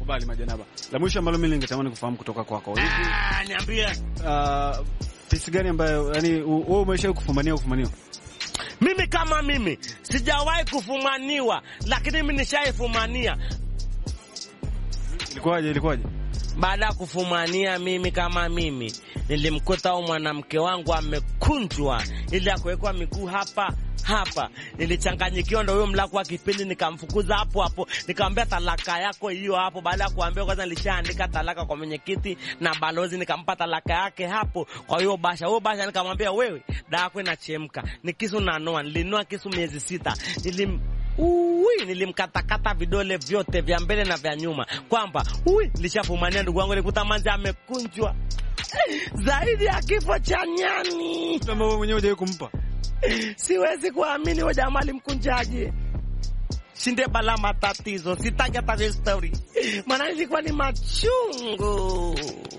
Kubali majanaba. La mwisho ambalo mimi ningetamani kufahamu kutoka kwako. Hivi Ah, niambie. uh, fisi gani ambayo yani wewe umeshawahi kufumania kufumaniwa? Mimi kama mimi sijawahi kufumaniwa, lakini mimi nishaifumania. Ilikuwaje? Ilikuwaje? Baada ya kufumania, mimi kama mimi nilimkuta huyu mwanamke wangu amekunjwa, ili ya kuwekwa miguu hapa hapa. Nilichanganyikiwa, ndo huyo mlaku wa kipindi, nikamfukuza hapo hapo, nikamwambia talaka yako hiyo hapo. Baada ya kuambia, kwanza nilishaandika talaka kwa mwenyekiti na balozi, nikampa talaka yake hapo kwa hiyo basha. Huyo basha nikamwambia, wewe dawa yako inachemka, ni kisu nanoa. Nilinua kisu miezi sita, nilim Ui, nilimkatakata vidole vyote vya mbele na vya nyuma, kwamba ui, nilishafumania ndugu wangu, nikuta manzi amekunjwa zaidi ya kifo cha nyani. Mtu ambaye wewe mwenyewe hujawahi kumpa. Siwezi kuamini huyo jamaa alimkunjaje. Shinde bala matatizo, sitaki hata hiyo story, maana ilikuwa ni machungu.